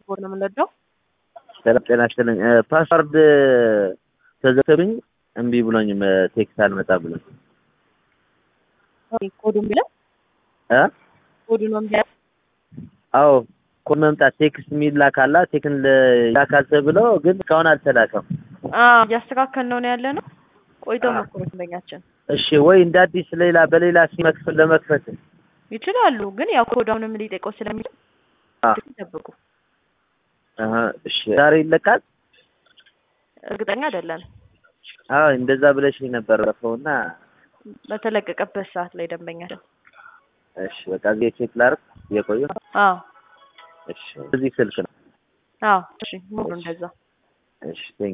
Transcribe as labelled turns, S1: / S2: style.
S1: ስፖርት ነው የምንወደው።
S2: ሰላም ጤና ይስጥልኝ። ፓስዋርድ ተዘግቶብኝ እምቢ ብሎኝ ቴክስት አልመጣ ብሎኝ
S1: ኮዱ የሚለው
S2: እ
S1: ኮዱ ነው የሚለው
S2: አዎ ኮድ መምጣት ቴክስት የሚል ላካላ ቴክን ላካል ተብሎ ግን እስካሁን አልተላከም።
S1: እያስተካከል ነው ነው ያለ ነው። ቆይቶ መኮረት እንደኛችን
S2: እሺ ወይ እንደ አዲስ ሌላ በሌላ ሲመክፈል ለመክፈት
S1: ይችላሉ፣ ግን ያው ኮዳውንም ሊጠይቀው ስለሚችል
S2: አ
S1: ይጠብቁ።
S2: አሀ እሺ ዛሬ ይለቃል።
S1: እርግጠኛ አይደለም።
S2: አዎ እንደዛ ብለሽ ነበር ረፈውና
S1: በተለቀቀበት ሰዓት ላይ ደንበኛችን
S2: እሺ በቃ እዚህ ቼክ ላድርግ የቆየው
S1: አዎ
S2: እሺ እዚህ ስልክ ነው
S1: አዎ እሺ ሙሉ እንደዛ
S2: እሺ ቴንክ